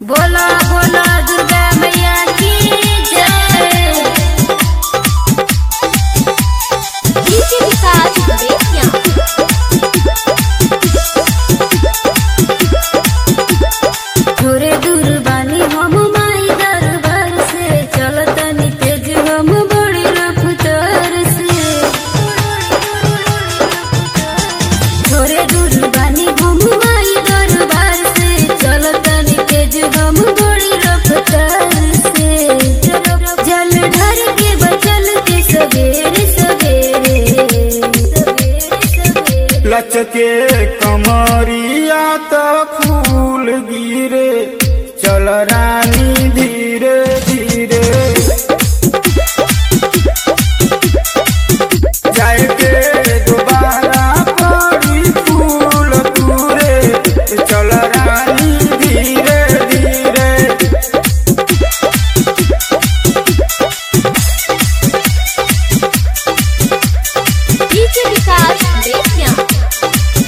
बोला बोला दुर्गा मैया की जय डीजे विकास बेतिया थोड़े दूर बानी हम माई दरबार से चलतनी तेज हम बड़ी रफ्तार से थोड़े दूर बानी हम माई दरबार से चलतनी तेज हम बड़ी रफ्तार से जल ढर के बचल के सवेरे सवेरे सवेरे सवेरे लचके कमरिया त फूल गिरे चल रानी धीरे धीरे जाए के दोबारा पड़ी फूल तूरे चल रानी धीरे धीरे डीजे विकास बेतिया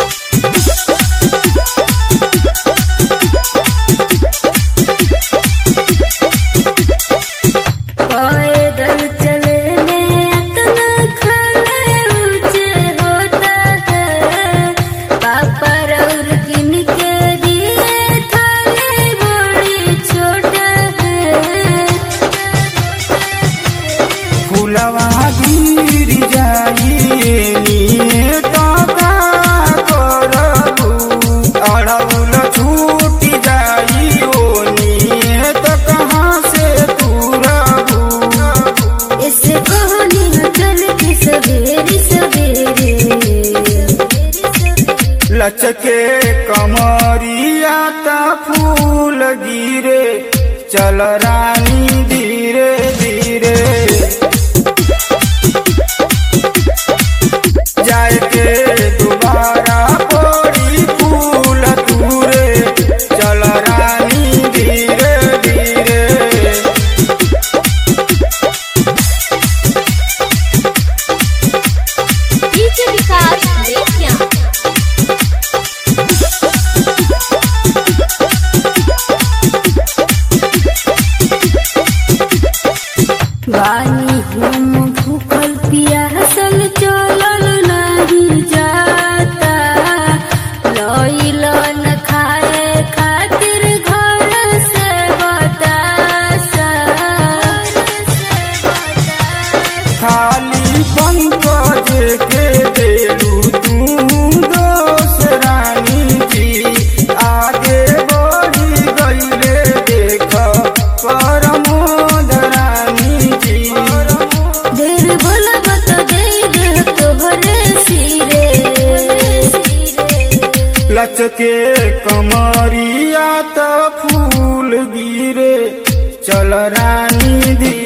पैदल चले में इतना खड़े ऊंचे होता है पापा रौर किन के दिए थाले बड़ी छोटा है फुलवा गिर जाइए निये तो का करबू अड़उल छूट जाई ओ निये तो कहाँ से तुरबू इससे कहानी चल के सवेरे सवेरे लचके कमरिया ता फूल गिरे चल रानी धीरे धीरे जाए के दोबारा पड़ी फूल तूरे चल रानी धीरे धीरे डीजे विकास बेतिया वानी हम भूखल पियासल चलल नहीं जाता लइल न खाए खातिर घर से बतासा खाली पंकज के देलू तू दोस रानी जी आगे बढ़ी गईले देख परमोद रानी जी देर भला बता दे दे तोहरे सिरे लचके कमरिया त फूल गिरे चल रानी धी